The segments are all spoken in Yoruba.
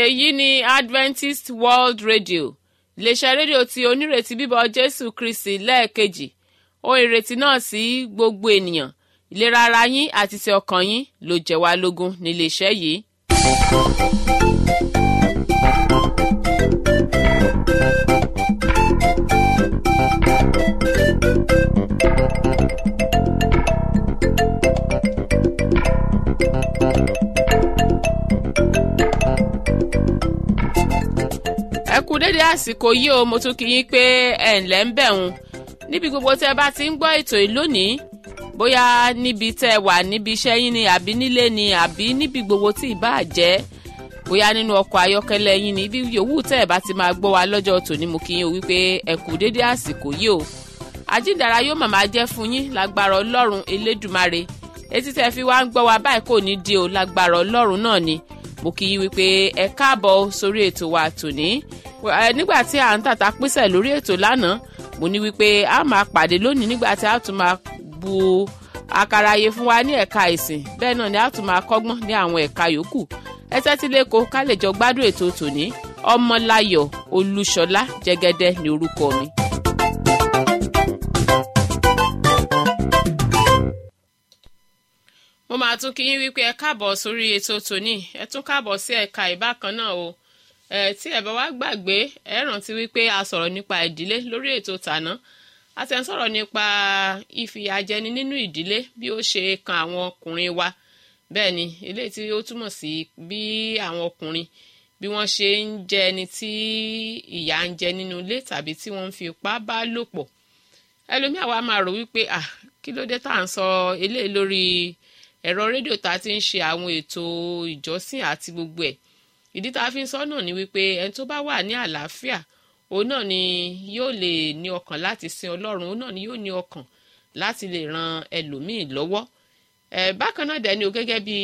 èyí ni adventist world radio iléeṣẹ́ rédíò tí onírètí bíbọ̀ jésù kristi lẹ́ẹ̀kejì ohun ìrètí náà sí gbogbo ènìyàn ìlera ara yín àti ti ọkàn yín ló jẹ́ wá lógún níléeṣẹ́ yìí. ẹ kú dédé àsìkò yìí o mo tún kí yín pé ẹ ǹlẹ́ ń bẹ̀rùn níbi gbogbo tẹ́ ẹ bá ti ń gbọ́ ètò yìí lónìí bóyá níbi tẹ́ ẹ wà níbi iṣẹ́ yín ni àbí nílé ni àbí níbi gbogbo tí ì bá jẹ́ bóyá nínú ọkọ̀ ayọ́kẹ́lẹ́ yín ni ibi yòówù tẹ́ ẹ bá ti máa gbọ́ wa lọ́jọ́ tòní mo kí yín o wípé ẹ kú dédé àsìkò yìí o àjíǹdàrà yóò màmá jẹ́ fún yín lágbára ọlọ́run elédùmarè etí tẹ́ fi wá ń gbọ́ wa báyìí kò ní di o lágbára ọlọ́run náà ni mo kí yín wípé ẹ káàbọ̀ sórí ètò wa tòní nígbà tí à ń tàta písẹ̀ lórí ètò lánàá mo ní wípé a máa pàdé lónìí nígbà tí a tún máa bu àkàrà ayé fún wa ní ẹ̀ka ìsìn bẹ́ẹ̀ náà ni a tún máa kọ́gbọ́n ní àwọn ẹ̀ka yòókù ẹ tẹ́tí lẹ́kọ̀ọ́ ká lè jọ gbádùn ètò tòní ọmọláyọ̀ olúṣọlá jẹ́gẹ́dẹ́ ní orúkọ mi. mo máa tún kí yín wípé ẹ káàbọ̀ sórí ètò tòní ẹ tún káàbọ̀ sí ẹ̀ka ìbákan náà o ẹ tí ẹ bá wá gbàgbé ẹ rántí wípé a sọ̀rọ̀ nípa ìdílé lórí ètò tàná a ti ń sọ̀rọ̀ nípa ìfìyàjẹni nínú ìdílé bí ó ṣe kan àwọn ọkùnrin wa bẹ́ẹ̀ ni eléyìí tí ó túmọ̀ sí bí àwọn ọkùnrin bí wọ́n ṣe ń jẹ ẹni tí ìyà ń jẹ nínú ilé tàbí tí wọ́n ń fi ipá bá lò pọ̀ ẹlòmíà wa máa rò wípé ah kí ló dé tá à ń sọ eléyìí lórí ẹ̀rọ rédíò tá a ti ń ṣe àwọn ètò ìjọsìn àti gbogbo ẹ̀ ìdí tá a fi ń sọ náà ni wípé ẹni tó bá wà ní àlàáfíà òun náà ni yóò lè ní ọkàn láti sin ọlọ́run òun náà ni yóò ní ọkàn láti lè ran ẹlòmíì lọ́wọ́ ẹ bákan náà dẹni o gẹ́gẹ́ bí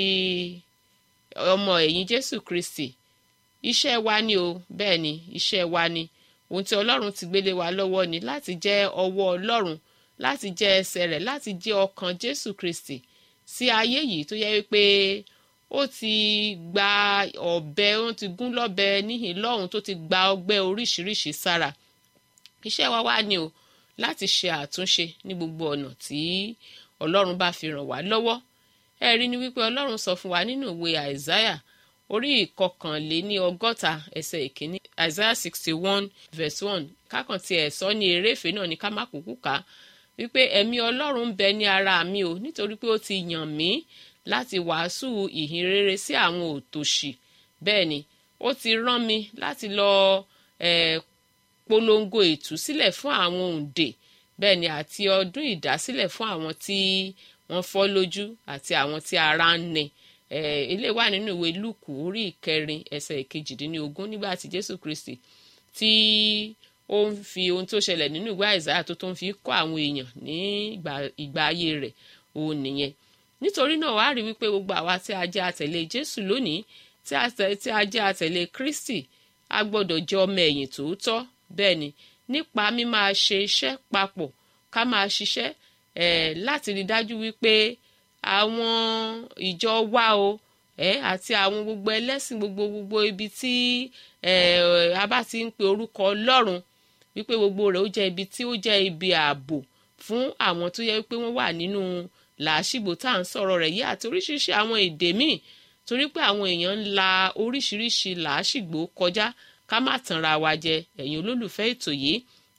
ọmọ ẹ̀yìn jésù kristi iṣẹ́ wa ni o bẹ́ẹ̀ ni iṣẹ́ wa ni ohun tí ọlọ́run ti gbélé wa lọ́wọ́ ni láti jẹ́ ọwọ́ ọlọ́run láti jẹ́ ẹsẹ̀ rẹ̀ láti jẹ́ ọkàn jésù kristi sí ayé yìí tó yẹ wípé ó ti gba ọ̀bẹ ó ti gún lọ́bẹ níhìn lọ́hùn tó ti gba ọgbẹ́ oríṣiríṣi sára iṣẹ́ wa wá ni o láti ṣe àtúnṣe ní gbogbo ọ̀nà tí ọlọ́run bá fi ràn wá lọ́wọ́ ẹ rí ni wípé ọlọ́run sọ fún wa nínú ìwé àìsáyà orí ìkọkànléní ọgọ́ta ẹsẹ̀ ìkíní àìsáyà sixty one verse one kákan tí ẹ̀ sọ ní eréfèé náà ní ká má kúkú ká wípé ẹ̀mí ọlọ́run ń bẹ ní ara mi o nítorí pé ó ti yàn mí láti wàásù ìhìn rere sí àwọn òtòṣì bẹ́ẹ̀ ni ó ti rán mi láti lọ eh, polongo ìtúsílẹ̀ fún àwọn òǹdè bẹ́ẹ̀ ni àti ọdún ìdásílẹ̀ fún àwọn tí wọ́n fọ́ lójú àti àwọn tí ara ń nẹ ilé wà nínú ìwé lùkù orí ìkẹrin ẹsẹ̀ ìkejìdínlógún nígbà tí jésù kristi tí ó ń fi ohun tó ṣẹlẹ̀ nínú ìwé àìsáyà tó tó ń fi kọ́ àwọn èèyàn ní ìgbà ayé rẹ̀ òun nìyẹn nítorí náà wàá rí wípé gbogbo àwa tí a jẹ́ àtẹ̀lé jésù lónìí tí a jẹ́ àtẹ̀lé kristi a gbọ́dọ̀ jẹ́ ọmọ ẹ̀yìn tòótọ́ bẹ́ẹ̀ ni nípa mímáa ṣe iṣẹ́ papọ̀ ká máa ṣiṣẹ́ eh, láti rí dájú wípé àwọn ìjọ wa o eh, àti àwọn gbogbo ẹlẹ́sìn gbogbo gbogbo ibi tí eh, a bá ti ń pe orúkọ ọlọ́run wípé gbogbo rẹ̀ ó jẹ́ ibi tí ó jẹ́ ibi ààbò fún àwọn tó yẹ wípé wọ́n wà nínú làásìgbò tá à ń sọ̀rọ̀ rẹ̀ yìí àti oríṣiríṣi àwọn èdè míì torí pé àwọn èèyàn ń la oríṣiríṣi làásìgbò kọjá ká má tanra wa jẹ ẹ̀yin olólùfẹ́ ètò yìí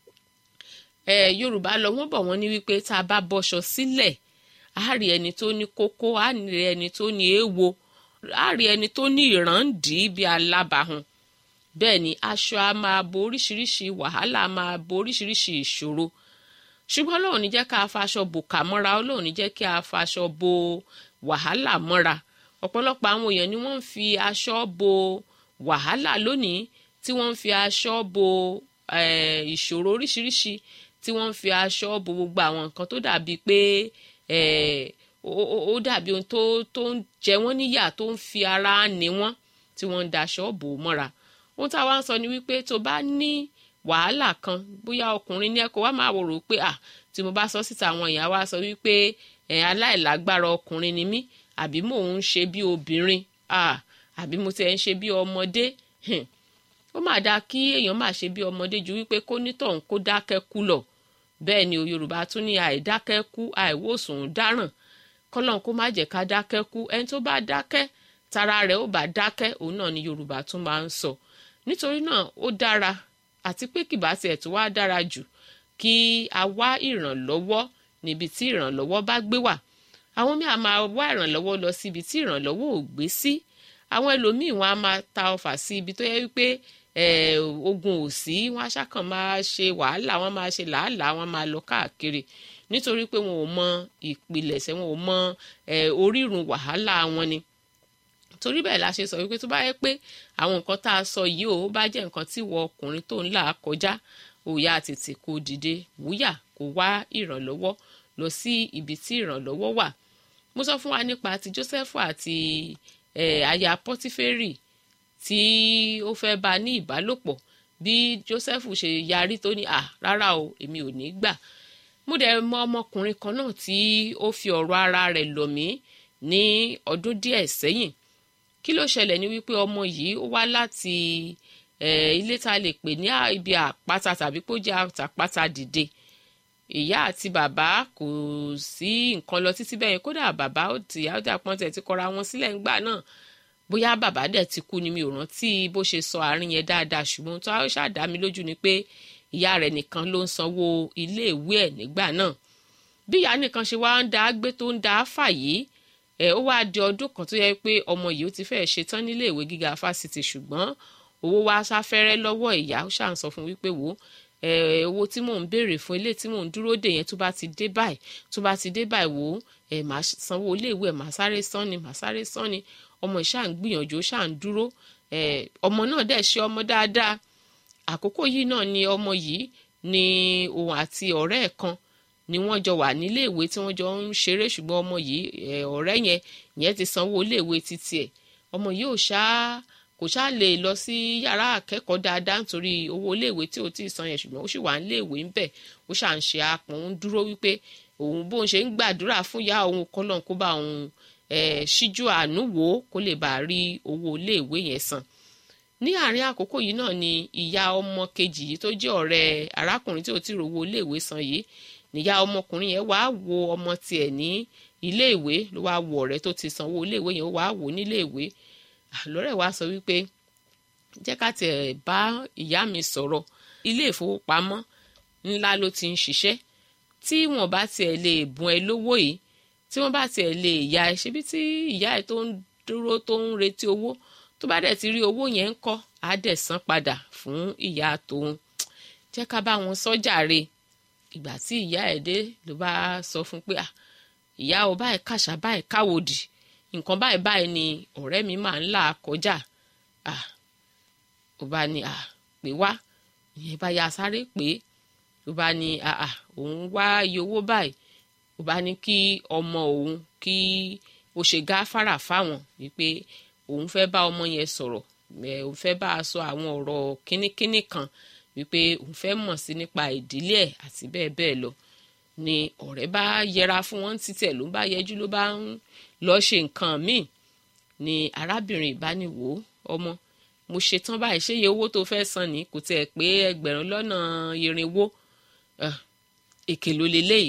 ẹ yorùbá lọ wọ́n bọ̀ wọ́n ní wípé tá a bá bọ́ṣọ sílẹ̀ á rí ẹni tó ní kókó á rí ẹni tó ní èèwo á rí ẹni tó ní ìràǹdí bíi alábàáhùn bẹ́ẹ̀ ni aṣọ á máa bo oríṣiríṣi wàhálà á máa bo oríṣiríṣi ìṣòro ṣùgbọ́n Ọlọ́run ní jẹ́ ká faṣọ bò ká mọ́ra Ọlọ́run ní jẹ́ kí a faṣọ bo wàhálà mọ́ra ọ̀pọ̀lọpọ̀ àwọn èèyàn ni wọ́n ń fi aṣọ bo wàhálà lónìí tí wọ́n ń fi aṣọ bo ìṣòro oríṣiríṣi tí wọ́n ń fi aṣọ bo gbogbo àwọn nǹkan tó dàbí pé ó dàbí ohun tó tó ń jẹ wọ́n níyà tó ń fi ara ní wọ́n tí wọ́n ń daṣọ bò mọ́ra ohun táwa ń sọ ni wípé tó bá ní wàhálà kan bóyá ọkùnrin ní ẹ̀kọ́ wa máa wòrò pé à tí mo bá sọ síta àwọn èèyàn wa sọ wípé ẹ̀ aláìlágbára ọkùnrin ni mí àbí mò ń ṣe bí obìnrin àbí mo ti ẹ̀ ń ṣe bí ọmọdé ó mà dáa kí èèyàn máa ṣe bí ọmọdé ju wípé kó nítọ̀hún kó dákẹ́ kú lọ bẹ́ẹ̀ ni o yorùbá tún ní àìdákẹ́ kú àìwòsàn dáràn kọ́lọ́n kó má jẹ́ ká dákẹ́ kú ẹni tó bá dákẹ́ tara rẹ̀ ó bá dákẹ́ òun náà ni yorùbá tún máa ń sọ nítorí náà ó dára àti pé kìbá tiẹ̀ tó wá dára jù kí a wá ìrànlọ́wọ́ níbi tí ìrànlọ́wọ́ bá gbé wà àwọn míì á máa wá ìrànlọ́wọ́ lọ síbi tí ìrànlọ́wọ́ ò gbé sí àwọn ẹlòmíì wọn á máa ta ọfà sí ibi tó yẹ wípé ogun ò sí wọn aṣákan máa ṣe wàhálà wọn máa ṣe làálàá wọn máa lọ káàkiri nítorí pé wọn ò mọ ìpilẹ̀ṣẹ̀ wọn ò mọ orírun wàhálà wọn ni torí bẹ́ẹ̀ la ṣe sọ wípé tó bá yẹ pé àwọn nǹkan tá a sọ yìí ò bá jẹ́ nǹkan tí wọ ọkùnrin tó ń là kọjá òòyà tètè kó dìde wúyà kó wá ìrànlọ́wọ́ lọ sí ibi tí ìrànlọ́wọ́ wà mo sọ fún wa nípa ti Jósẹ́fù àti aya Pọ́tíférì tí ó fẹ́ bá ní ìbálòpọ̀ bí Jósẹ́fù ṣe yarí tó ní à rárá o èmi ò ní gbà mo dẹ̀ mọ ọmọkùnrin kan náà tí ó fi ọ̀rọ̀ ara rẹ̀ lọ̀ mí ní ọdún díẹ̀ sẹ́yìn kí ló ṣẹlẹ̀ ní wípé ọmọ yìí ó wá láti ilé tá a lè pè ní ibi àpáta tàbí kó jẹ́ àtàpáta dìde ìyá àti bàbá kò sí nǹkan lọ títí bẹ́ẹ̀ kódà bàbá ó ti ìyá ó dà pọ́n tẹ̀ ti kọra wọn sílẹ̀ ńgbà náà bóyá bàbá dẹ̀ ti kú ni mi ò rántí bó ṣe sọ àárín yẹn dáadáa ṣùgbọ́n tó ṣàdá mi lójú ni pé ìyá rẹ̀ nìkan ló ń sanwó iléèwé ẹ̀ nígbà náà bí ìyá nìkan ṣe wá ń da gbé tó ń da fà yìí ẹ ó wá di ọdún kan tó yẹ pé ọmọ yìí ó ti fẹ́ẹ́ ṣetán nílé ìwé gíga fásitì ṣùgbọ́n owó wá sáfẹ́rẹ́ lọ́wọ́ ìyá ó ṣàn sọ fún wípé wò ẹ owó tí mò ń béèrè fún ilé tí mò ń dúró dè yẹn tó bá ti dé báyìí tó bá ti dé báyìí wò ẹ máa sanwó iléèwé ẹ máa sáré san ni máa sáré san ni ọmọ ìṣà ń gbìyànjú ó ṣà ń dúró ẹ ọmọ náà dẹ̀ ṣe ọmọ dáadáa àkókò yìí náà ni ọmọ yìí ni òun àti ọ̀rẹ́ ẹ̀ kan ni wọ́n jọ wà nílé ìwé tí wọ́n jọ ń ṣeré ṣùgbọ́n ọmọ yìí ọ̀rẹ́ yẹn yẹn ti sanwó iléèwé títí ẹ̀ ọmọ yìí ò ṣáá kò ṣáà lè lọ sí yàrá akẹ́kọ̀ọ́ dáadáa nítorí owó iléèwé tí ò tí ì san yẹn ṣùgbọ́n ó sì wà níléèwé ń bẹ̀ ó ṣà ń ṣe apọ̀n ń dúró wípé òun bóun ṣe ń gbàdúrà fún ìyá òun kọ́lọ́n kó bá òun ṣíjú àánú wò ó kó lè bá a rí owó iléèwé yẹn san ní àárín àkókò yìí náà ni ìyá ọmọ kejì yìí tó jẹ́ ọ̀rẹ́ arákùnrin tí ò tí ì rówó iléèwé san yìí níyà ọmọkùnrin yẹn wàá wo ọmọ tiẹ̀ ní iléèwé ló wàá wo ọ̀rẹ́ tó ti sanwó iléèwé yẹn wàá wò níléèwé lọ́rẹ́ wa sọ wípé jẹ́ ká tiẹ̀ bá ìyá mi sọ̀rọ̀ ilé ìfowópamọ́ ńlá ló ti ń ṣiṣẹ́ tí wọ́n bá tiẹ̀ lè bùn ẹ lówó yìí tí wọ́n bá tiẹ̀ lè yá ẹ ṣebí tí ìyá ẹ tó ń dúró tó ń retí owó tó bá dẹ̀ ti rí owó yẹn ń kọ́ á dẹ̀ san padà fún ìyá tòun jẹ́ ká bá wọn sọ́jàre ìgbà tí ìyá ẹ̀ dé ló bá sọ fún pé ìyá o báyìí kàṣà báyìí káwòdì nǹkan báyìí báyìí ni ọ̀rẹ́ mi máa ń là kọjá ó bá ní pé wá ìyẹn bá ya sáré pé ó bá ní òun wá iye owó báyìí ó bá ní kí ọmọ òun kí ó ṣe gáfárà fáwọn wípé òun fẹ́ bá ọmọ yẹn sọ̀rọ̀ òun fẹ́ bá a sọ àwọn ọ̀rọ̀ kínníkínní kan wípé òun fẹ́ mọ̀ sí nípa ìdílé ẹ̀ àti bẹ́ẹ̀ bẹ́ẹ̀ lọ ni ọ̀rẹ́ bá yẹra fún wọn títí ẹ̀ ló bá yẹjú ló bá ń lọ ṣe nǹkan míì ni arábìnrin ìbániwò ọmọ mo ṣetán báyìí ṣé iye owó tó fẹ́ san ni kò tiẹ̀ pé ẹgbẹ̀rún lọ́nà irinwó èkè ló leléyìí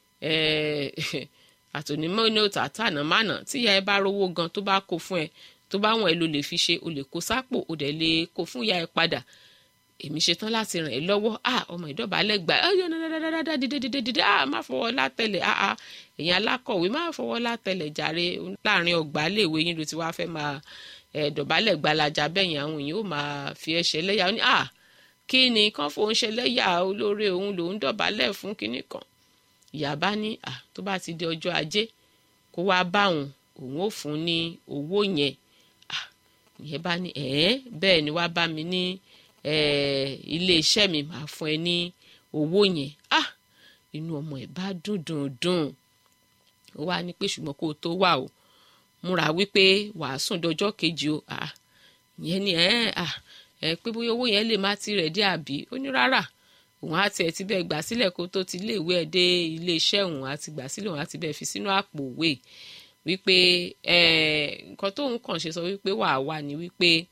àtònímọ̀ ní òtà tànà mánà tíyà ẹ bá rówó gan tó bá kó fún ẹ tó bá wọn ẹ ló lè fi ṣe o lè kó sápò o dẹ̀ lè kó fún ìyá ẹ padà èmi ṣetán láti ràn ẹ́ lọ́wọ́ ah ọmọ ìdọ̀bálẹ̀ gbà ẹ yọ dáadáa dídé dídé dídé ah má fọwọ́ látẹ̀lẹ̀ ah ah èyàn alákọ̀wé má fọwọ́ látẹ̀lẹ̀ jàre láàrin ọgbà léèwé yín ló ti wá fẹ́ máa ẹ̀dọ̀bálẹ̀ gbalaja bẹ́yìn àwọn èèyàn ó máa fi ẹ́ ṣe lẹ́yà ó ní ah kí ni kán fòun ṣe lẹ́yà olóore òun lòun dọ̀bálẹ̀ fún kinní kan ìyá bá ní ah tó bá ti di ọjọ́ ajé kó wá bá òun òun ò fún ní owó yẹn ah ìyẹn bá ní ẹ̀ẹ́ bẹ́ẹ̀ ni wá bá mi ní ilé iṣẹ́ mi máa fún ẹ ní owó yẹn ah inú ọmọ ẹ̀ bá dùn dùn dùn ó wá ní pé ṣùgbọ́n kó o tó wà o múra wípé wàá sùn dọjọ́ kejì o ah ìyẹn ni ẹ ah ẹ pé bóyá owó yẹn lè má ti rẹ̀ dé àbí ó ní rárá òun á tiẹ̀ ti bẹ́ẹ̀ gbà sílẹ̀ kó tó ti ilé ìwé ẹ̀ dé ilé iṣẹ́ òun á ti gbà sílẹ̀ òun á ti bẹ́ẹ̀ fi sínú àpò òwe wípé nǹkan tóun kàn ṣe sọ wípé wàá wà ní wípé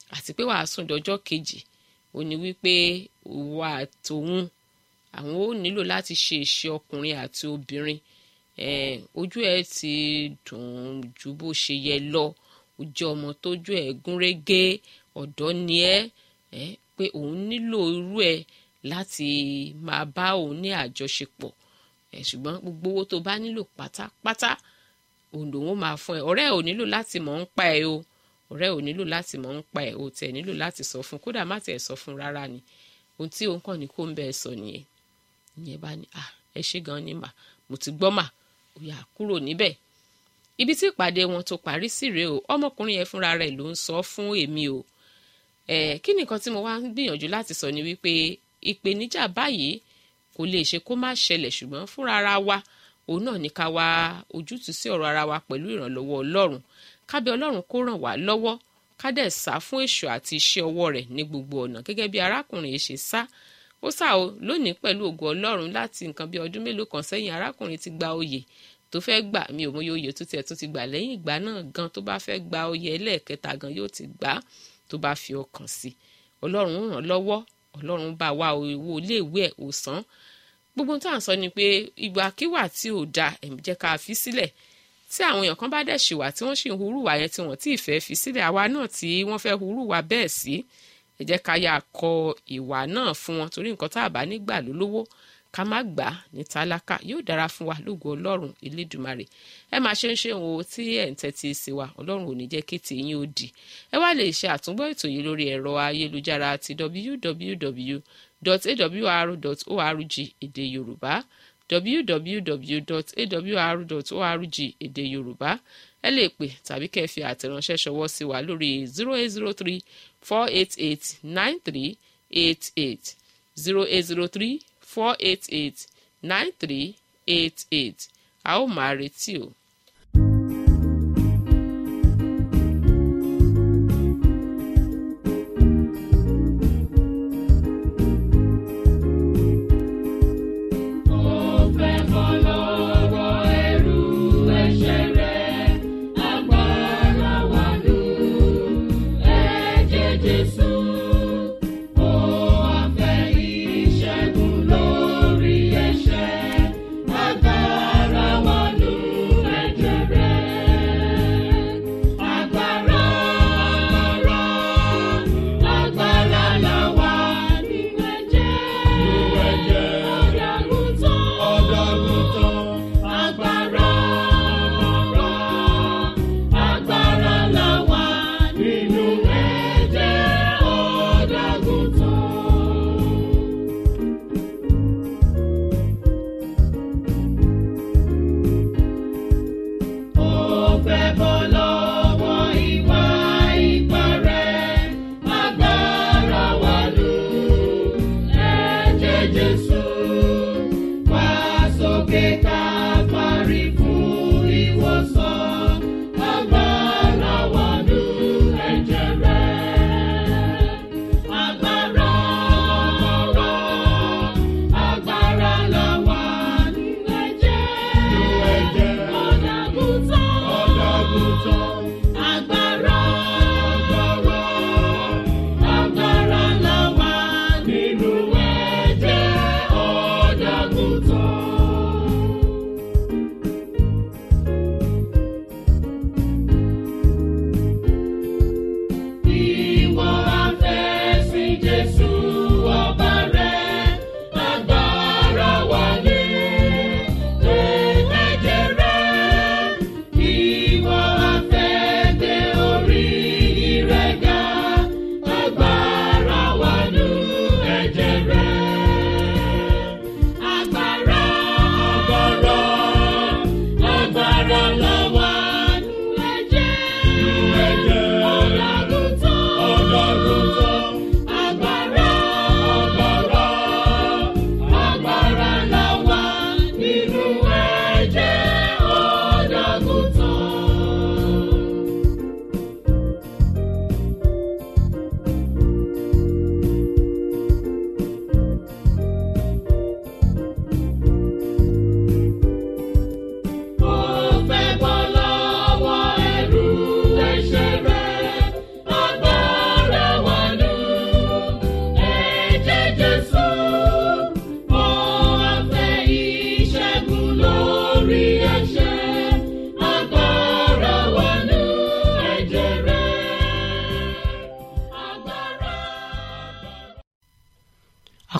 àti pé wàá sùn dọjọ́ kejì ó ní wípé ìwà àtòun àwọn ò nílò láti ṣe ìṣe ọkùnrin àti obìnrin eh, ojú ẹ ti dùn ju bó ṣe yẹ lọ ó jẹ́ ọmọ tójú ẹ gúnrégé ọ̀dọ́ ni ẹ́ eh, pé òun nílò irú ẹ láti máa bá òun ní àjọṣepọ̀ ẹ̀ ṣùgbọ́n gbogbo owó tó bá nílò pátápátá òun lòun ó máa fún ẹ ọ̀rẹ́ ò nílò láti mọ̀ ń pa ẹ o ọ̀rẹ́ ò nílò láti mọ̀ ń pa ẹ o tẹ̀ nílò láti sọ fún kódà má tẹ̀ sọ fún rárá ni ohun tí òun kàn ní kó ń bẹ́ẹ̀ sọ nìyẹn ìyẹn bá ní ah ẹ ṣe gan ni mà mo ti gbọ́ mà ó yá kúrò níbẹ̀ ibi tí ìpàdé wọn tó parí sí rèé o ọmọkùnrin yẹn fúnra rẹ̀ ló ń sọ fún èmi o ẹ kí nìkan tí mo wá ń gbìyànjú láti sọ ni wípé ìpèníjà báyìí kò lè ṣe kó má ṣẹlẹ̀ ṣùgbọ́n fúnra ara wa òun náà ní ká wá ojútùú sí ọ̀rọ̀ ara wa pẹ̀lú ìrànlọ́wọ́ ọlọ́run kábẹ́ ọlọ́run kó ràn wá lọ́wọ́ ká dẹ̀ sá fún èṣù àti iṣẹ́ ọwọ́ rẹ̀ ní gbogbo ọ̀nà gẹ́gẹ́ bí arákùnrin yìí ṣe sá ó sá o lónìí pẹ̀lú ògo ọlọ́run láti nǹkan bí ọdún mélòó kan sẹ́yìn arákùnrin ti gba oyè tó fẹ́ gbà mí ò mọyì oyè tó tiẹ̀ tó ti gbà lẹ́yìn ìgbà náà gan tó bá fẹ́ gba oyè ẹlẹ́ẹ̀kẹta gan yóò ti gbà á tó bá fi ọkàn sí ọlọ́run ràn lọ́wọ́ ọlọ́run bá wa owó iléèwé ẹ̀ ò san gbogbo tó à ń sọ ni pé ìgbàkiwà tí ò da ẹ̀mí jẹ́ ká fi sílẹ̀ tí àwọn èèyàn kan bá dẹ̀ ṣìwà tí wọ́n ṣì ń hurú wà yẹn tí wọ́n tí ì fẹ́ fi sílẹ̀ àwa náà tí wọ́n fẹ́ hurú wà bẹ́ẹ̀ sí ẹ jẹ́ ká yà kọ ìwà náà fún wọn torí nǹkan tá a bá nígbà ló lówó ká má gbà á ní tálákà yóò dára fún wa lógo ọlọ́run elédùmarè ẹ máa ṣe ń ṣe òun tí ẹ̀ ń tẹ́tí sí wa ọlọ́run ò ní jẹ́ kí tèyín ó di ẹ wá lè ṣe àtúngbọ́ ètò yìí lórí ẹ̀rọ ayélujára ti www.awr.org èdè yorùbá www.awr.org èdè yorùbá ẹ lè pè tàbí kẹ́ ẹ fi àtẹ̀ránṣẹ́ ṣọwọ́ sí wa lórí zero eight zero three four eight eight nine three eight eight zero eight zero three four eight eight nine three eight eight a ó máa retí o. Agbára wọnú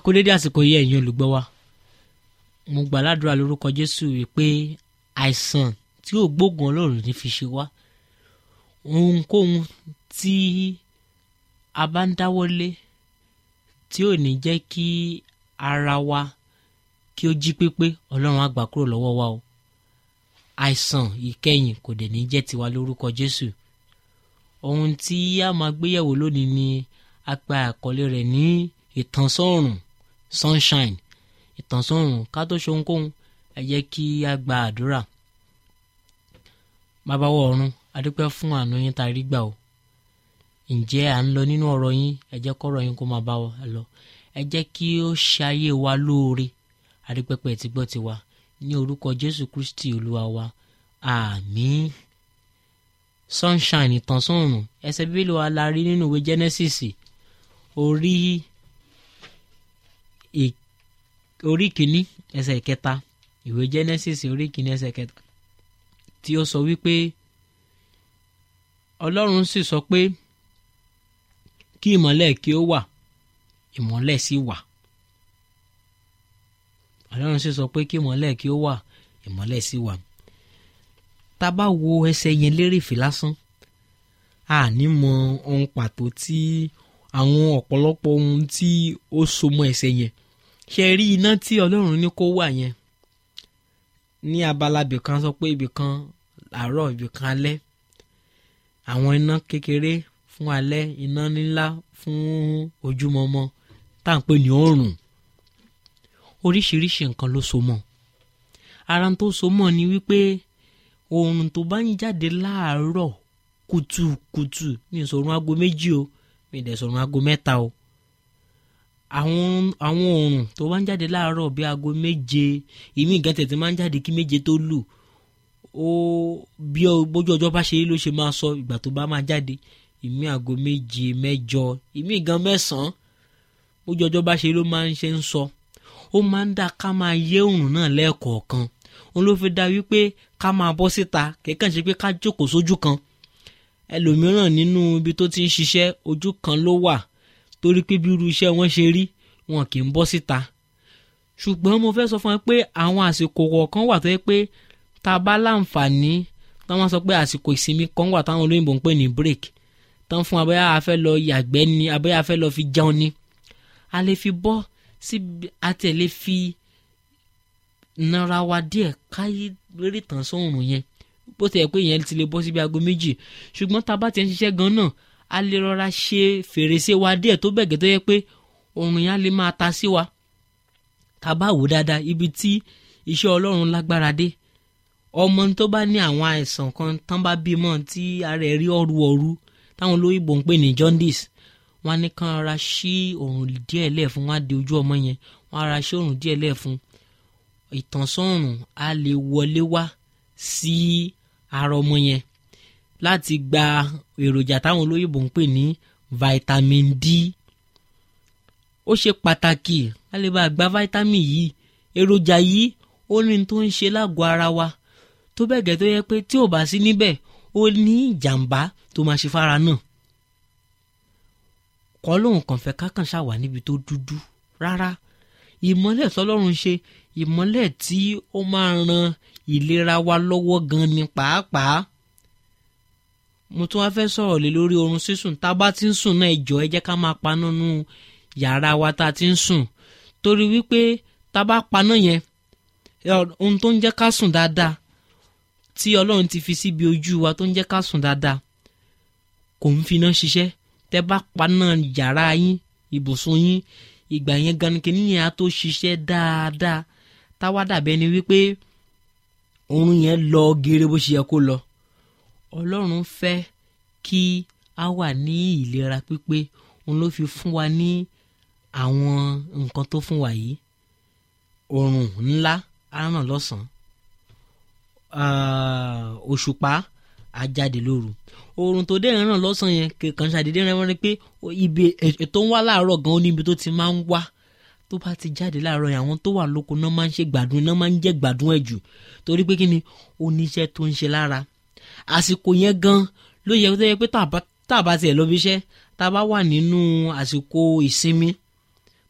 àkúdédé àsìkò yìí ẹ̀yin olùgbọ́ wa mo gbà ládùúrà lórúkọ jésù wípé àìsàn tí ò gbógun ọlọ́run ní fi ṣe wá ohunkóhun tí a bá ń dáwọ́lé tí ò ní jẹ́ kí ara wa kí ó jí pépé ọlọ́run á gbà kúrò lọ́wọ́ wa o àìsàn ìkẹyìn kò dẹ̀ ní jẹ́ tiwa lórúkọ jésù ohun tí a máa gbéyẹ̀wò lónìí ni a gba àkọlé rẹ̀ ní ìtànsọ́rùn sunshine ìtànsọ́rùn ká tó ṣe ohunkóhun ẹ jẹ́ kí a gba àdúrà bàbá wọ ọ̀run a dúpẹ́ fún àánú yín tá a rí gbà o ǹjẹ́ à ń lọ nínú ọ̀rọ̀ yín ẹ jẹ́ kọ́rọ̀ yín kó máa bá wa lọ ẹ jẹ́ kí ó ṣe ayé wa lóore a dúpẹ́ pé ẹ ti gbọ́ tiwa ní orúkọ jésù kristi olúwa wa àmín sunshine ìtànsọ́rùn ẹsẹ̀ bíbélì wa la rí nínú ìwé genesis orí orí kìíní ẹsẹ̀ kẹta ìwé genesis orí kìíní ẹsẹ̀ kẹta tí ó sọ wípé ọlọ́run sì sọ pé kí ìmọ́lẹ̀ kí ó wà ìmọ́lẹ̀ sì wà ọlọ́run sì sọ pé kí ìmọ́lẹ̀ kí ó wà ìmọ́lẹ̀ sì wà tá a bá wo ẹsẹ̀ yẹn lérèfé lásán a ní mọ ohun pàtó tí àwọn ọ̀pọ̀lọpọ̀ ohun tí ó so mọ́ ẹsẹ̀ yẹn ṣe rí iná tí ọlọ́run ní kó wà yẹn ní abala ibìkan sọ pé ibìkan àárọ̀ ibìkan alẹ́ àwọn iná kékeré fún alẹ́ iná ńlá fún ojúmọmọ tá à ń pè ní oòrùn oríṣiríṣi nǹkan ló so mọ́ ara tó so mọ́ ni wípé oòrùn tó bá ń jáde láàárọ̀ kùtùkùtù mi ì sọ̀rùn aago méjì o mi ì dẹ̀ sọ̀rùn aago mẹ́ta o àwọn àwọn oòrùn tó bá ń jáde láàárọ̀ bí aago méje ìmí ìgàn tètè máa ń jáde kí méje tó lù ó bí bójú ọjọ́ bá ṣe ló ṣe máa sọ ìgbà tó bá máa jáde ìmí aago méje mẹ́jọ ìmí ìgàn mẹ́sàn-án bójú ọjọ́ bá ṣe ló máa ń ṣe ń sọ ó máa ń dá ká máa yé oòrùn náà lẹ́ẹ̀kọ̀ọ̀kan òun ló fi dá wípé ká máa bọ́ síta kẹ́kàn ṣe pé ká jókòó sójú kan ẹlòmíràn nínú ibi tó ti ń ṣiṣẹ́ ojú kan ló wà torí pé bí irú iṣẹ́ wọn ṣe rí wọn kì í bọ́ síta ṣùgbọ́n mo fẹ́ sọ fún ẹ pé àwọn àsìkò kọ̀ọ̀kan wà tó yẹ pé tá a bá láǹfààní táwọn sọ pé àsìkò ìsinmi kan wà táwọn olóyìnbó ń pè ní break tán fún abẹ́yà afẹ́ lọ yàgbẹ́ ni abẹ́yà afẹ́ lọ fi jẹun ni a lè fi bọ́ síbi a tẹ̀ lè fi nara wa díẹ̀ káyé lórí tàn sóòrùn yẹn bó ti yẹ pé ìyẹn ti lè bọ́ síbi aago méjì ṣùgbọ́n tá a bá ti ń ṣiṣẹ́ gan náà a lè rọra ṣe fèrèsé wa díẹ̀ tó bẹ̀gẹ́ tó yẹ pé oòrùn yẹn á lè máa ta sí wa tá a bá wò dáadáa ibi tí iṣẹ́ ọlọ́run lágbára dé ọmọ tó bá ní àwọn àìsàn kan tán bá bímọ tí ara ẹ̀ rí ọ̀rù ọ̀rù táwọn olóyìnbó ń pè ní jaundice wọn á ní kán ara ṣí oòrùn díẹ̀ lẹ̀ fún wọn á di ojú ọmọ yẹn wọn á ra ṣí oòrùn díẹ̀ lẹ̀ fún ìtànsánrùn á lè wọlé wá sí ara ọmọ yẹn láti gba èròjà táwọn olóyìnbó ń pè ní vitamin D ó ṣe pàtàkì a lè bá gba vitamin yìí èròjà yìí ó ní tó ń ṣe lágọ̀ọ́ ara wa tó bẹ́ẹ̀ gẹ́ tó yẹ pé tí ò bá sí níbẹ̀ ó ní ìjàmbá tó máa ṣe fara náà kọ́ lóun kàn fẹ́ kákàn ṣàwà níbi tó dúdú rárá ìmọ́lẹ̀ tọ́lọ́run ṣe ìmọ́lẹ̀ tí ó máa ran ìlera wa lọ́wọ́ gan ni pàápàá mo tún wá fẹ́ sọ̀rọ̀ lé lórí oorun sísùn tá a bá ti ń sùn náà ẹ jọ̀ọ́ ẹ jẹ́ ká máa paná nú yàrá wa tá a ti ń sùn torí wípé tá a bá paná yẹn ohun tó ń jẹ́ ká sùn dáadáa tí ọlọ́run ti fi síbi ojú wa tó ń jẹ́ ká sùn dáadáa kò ń finá ṣiṣẹ́ tẹ́ bá paná yàrá yín ibùsùn yín ìgbà yẹn gan kí nìyẹn á tó ṣiṣẹ́ dáadáa táwa dàbí ẹni wípé oorun yẹn lọ geere bó ṣe yẹ kó lọ ọlọ́run fẹ́ kí a wà ní ìlera pípé òun ló fi fún wa ní àwọn nǹkan tó fún wa yìí oòrùn ńlá á ràn lọ́sàn-án òṣùpá á jáde lóru oòrùn tó dé ràn lọ́sàn yẹn kàn ṣàdédé rẹ wọ́n rí pé ibi ètò ń wá láàárọ̀ gan-an níbi tó ti máa ń wá tó bá ti jáde láàárọ̀ yẹn àwọn tó wà lóko náà máa ń ṣe gbádùn náà máa ń jẹ́ gbádùn ẹ̀ jù torí pé kí ni oníṣẹ́ tó ń ṣe lára àsìkò yẹn gan ló yẹ tó yẹ pé tá a bá tiẹ̀ lọ bí iṣẹ́ tá a bá wà nínú àsìkò ìsinmi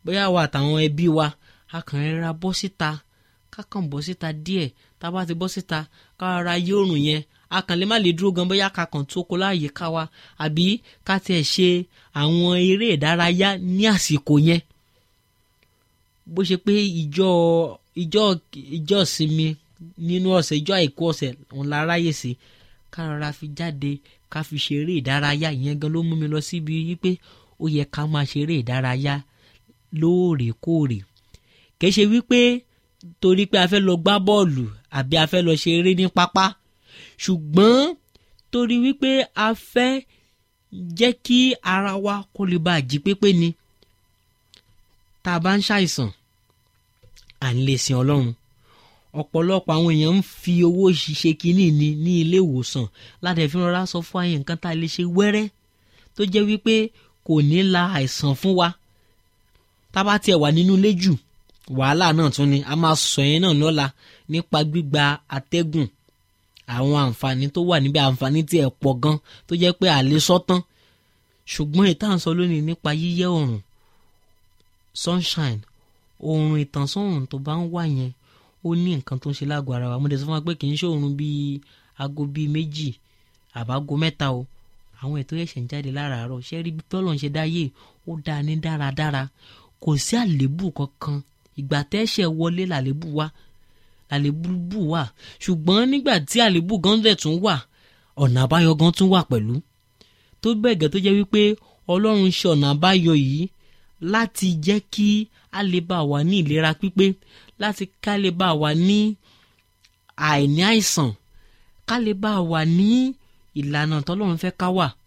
bóyá wa àtàwọn ẹbí wa a kàn rẹ́ra bọ́ síta ká kàn bọ́ síta díẹ̀ tá a bá ti bọ́ síta ká ra yé òrùn yẹn a kàn lè má lè dúró gan bóyá ká kàn tó kó láàyè ká wa àbí ká tiẹ̀ ṣe àwọn eré ìdárayá ní àsìkò yẹn bó ṣe pé ìjọ ìjọ ìjọ sinmi nínú ọ̀sẹ̀ ìjọ àìkú ọ̀sẹ̀ òun la ráyè sí ká rọra fi jáde ká fi ṣeré ìdárayá ìyẹn gan ló mú mi lọ síbi wípé ó yẹ ká máa ṣeré ìdárayá lóòrèkóòrè kì í ṣe wípé torí pé a fẹ́ lọ gbá bọ́ọ̀lù àbí a fẹ́ lọ ṣeré ní pápá ṣùgbọ́n torí wípé a fẹ́ jẹ́ kí ara wa kó lè bá jí pépé ni tá a bá ń ṣàìsàn à ń lè sin ọlọ́run ọ̀pọ̀lọpọ̀ àwọn èèyàn ń fi owó ṣiṣẹ́ kínní ni ní ilé ìwòsàn láti fi rọra sọ fún àyè nǹkan tá a lè ṣe wẹ́rẹ́ tó jẹ́ wípé kò ní la àìsàn fún wa tá a bá tiẹ̀ wà nínú ilé jù wàhálà náà tún ni a máa sọ yẹn náà lọ́la nípa gbígba atẹ́gùn àwọn àǹfààní tó wà níbẹ̀ àǹfààní tí ẹ̀ pọ̀ gan tó jẹ́ pé àlè sọ́tán ṣùgbọ́n ìta ń sọ lónìí nípa yíyẹ oòrùn sunshine oòrùn ìtànsán oòrùn tó bá ń wà yẹn ó ní nǹkan tó ń ṣe lágọ̀ọ́ ara wa mo dẹ̀ sọ fún wa pé kì í ṣe oòrùn bíi aago bíi méjì àbágo mẹ́ta o àwọn ètò ẹ̀ṣẹ̀ ń jáde láràárọ̀ ṣé rí bí tọ́lọ̀ ń ṣe dáyé ó dáa ní dáradára kò sí àléébù kankan ìgbà tẹ́ṣẹ̀ wọlé làléébù wá làléébù wà ṣùgbọ́n nígbà tí àléébù gan dẹ̀ tún wà ọ̀nà àbáyọ gan tún wà pẹ̀lú tó bẹ̀gẹ̀ tó jẹ́ wípé ọlọ́run ṣe ọ̀nà àbáyọ yìí láti jẹ́ kí a lè bá wà ní ìlera pípé láti ká lè bá wà ní àìní àìsàn ká lè bá wà ní ìlànà tọ́lọ́run fẹ́ ká wà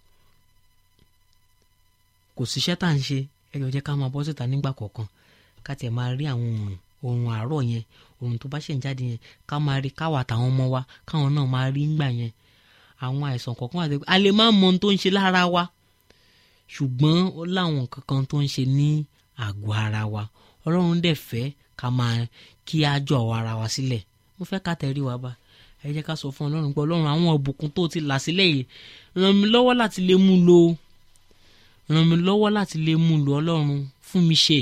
kò síṣẹ́ tá à ń ṣe ẹ̀yọ̀ jẹ́ ká máa bọ́ síta nígbà kọ̀ọ̀kan ká tiẹ̀ máa rí àwọn òòrùn òòrùn àárọ̀ yẹn òòrùn tó bá ṣẹ̀ ń jáde yẹn ká máa rí káwa àtàwọn ọmọ wa káwọn náà máa rí ńgbà yẹn àwọn àìsàn kọ̀ọ̀kan àti a lè má mọ ohun tó ń ṣe lára wa ṣùgbọ́n ó láwọn nǹkan kan tó ń ṣe ní àgọ́ ara wa ọlọ́run dẹ̀ fẹ́ ká máa kí á jọ ara wa sílẹ̀ mo fẹ́ ká tẹ̀rí wa bá ẹ jẹ́ ká sọ fún ọlọ́run pé ọlọ́run àwọn ọ̀bùkún tó ti là sílẹ̀ yìí ràn mí lọ́wọ́ láti lè mú lò ràn mí lọ́wọ́ láti lè mú lò ọlọ́run fún mi ṣe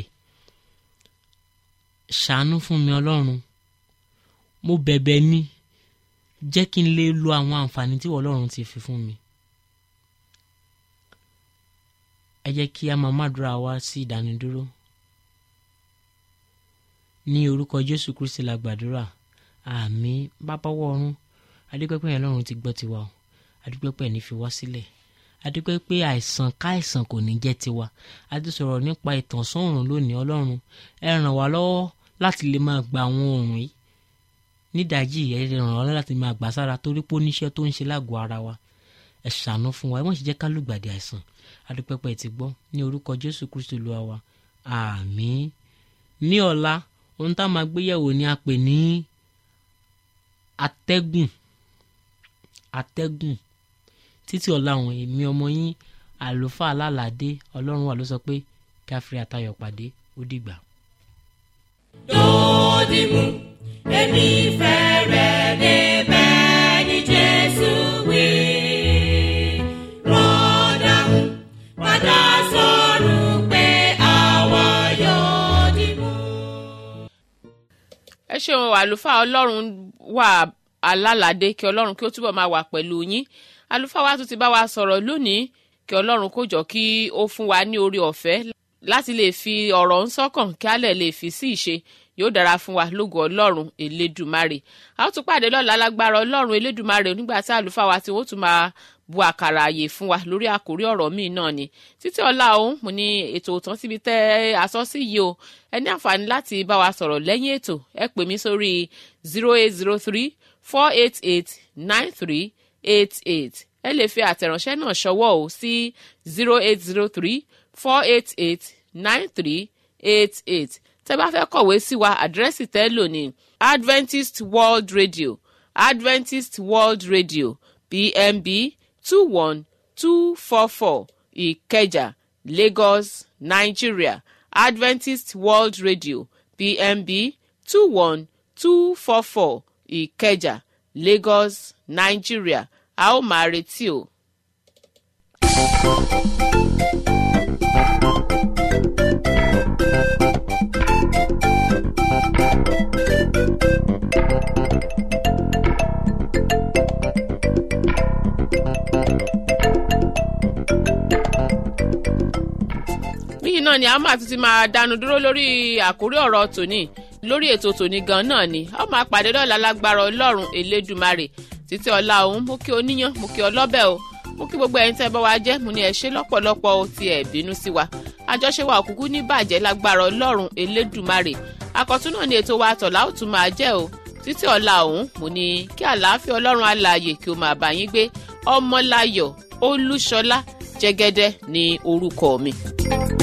ṣàánú fún mi ọlọ́run mo bẹ̀bẹ̀ ni jẹ́ kí n lè lo àwọn àǹfààní tí ọlọ́run ti fi fún mi. ẹ jẹ́ kí a máa mádùúrà wá sí ìdánidúró ní orúkọ jésù kristi la gbàdúrà àmín bàbá wọ̀run adúpẹ́pẹ́ yẹn lọ́run ti gbọ́ tiwa o adúpẹ́pẹ́ ní fi wá sílẹ̀ adúpẹ́pẹ́ àìsàn káìsàn kò ní jẹ́ tiwa a ti sọ̀rọ̀ nípa ìtànsán òrùn lónìí ọlọ́run ẹ ràn wá lọ́wọ́ láti lè máa gba àwọn òrùn yìí nídàájí ẹ ràn wá lọ́wọ́ láti máa gbà sára torí pé ó níṣẹ́ tó ń ṣe lágọ̀ọ́ ara wa ẹ ṣàánú fún wa ẹ mọ̀ ṣe jẹ́ ká lùgbàdì àìsàn adúpẹ́pẹ́ ti gbọ́ ní orúkọ jésù kristu olúwa wa àmín ní ọ̀la ohun tá a máa gbéyẹ̀wò ni a pè ní atẹ́gùn atẹ́gùn títí ọ̀la àwọn èmi ọmọ yín àlùfáà alálàdé ọlọ́run wà ló sọ pé kí a fi àtayọ̀ pàdé ó dìgbà. dòdìmú èmi fẹ́ rẹ̀ débẹ̀ ní jésù wí. rọ́dàmú padà sọ̀rọ̀ pé àwa yóò dìmú. ẹ ṣeun àlùfáà ọlọ́run wà alálàdé kí ọlọ́run kí ó túbọ̀ máa wà pẹ̀lú yín àlùfáà wa tún ti bá wa sọ̀rọ̀ lónìí kí ọlọ́run kó jọ kí ó fún wa ní orí ọ̀fẹ́ láti lè fi ọ̀rọ̀ ń sọ́kàn kí á lè lè fi sí ìṣe yóò dára fún wa lógo ọlọ́run elédùmarè a ó tún pàdé lọ́la lágbára ọlọ́run elédùmarè nígbà tí àlùfáà wa tí wọ́n tún máa bu àkàrà àyè fún wa lórí àkórí ọ̀rọ̀ míì náà ni títí ọ̀la òun mo ní ètò òtán síbi tẹ́ aṣọ sí yìí o ẹ ní àǹfààní láti bá wa sọ̀rọ̀ lẹ́yìn ètò ẹ pè mí sórí zero eight zero three four eight eight nine three eight eight ẹ lè fi àtẹ̀ránṣẹ́ náà ṣọwọ́ o sí zero eight zero three four eight eight nine three eight eight tẹ́ bá fẹ́ kọ̀wé sí wa àdírẹ́sì tẹ́ lò ní adventist world radio adventist world radio pmb two one two four four ìkẹjà lagos nigeria adventist world radio pmb two one two four four ìkẹjà lagos nigeria a ó máa retí o. thank you níyìn náà ni a máa tún ti máa dánu dúró lórí àkórí ọ̀rọ̀ tòní lórí ètò tòní gan náà ni a máa pàdé lọ́la lágbára ọlọ́run elédùmarè títí ọ̀la òun mú kí oníyàn mú kí ọlọ́bẹ̀ o mú kí gbogbo ẹ̀yin tẹ́ bá wa jẹ́ mo ní ẹ ṣé lọ́pọ̀lọpọ̀ o ti ẹ̀ bínú sí wa àjọṣe wa òkùnkù ní bàjẹ́ lágbára ọlọ́run elédùmarè àkọ́tún náà ni ètò wa tọ̀lá ó tún máa jẹ́ o títí ọ̀la òun mo ní kí àlàáfíà ọlọ́run alààyè kí o máa bá yín gbé ọmọláyọ̀ olúṣọlá jẹ́gẹ́dẹ́ ní orúkọ mi.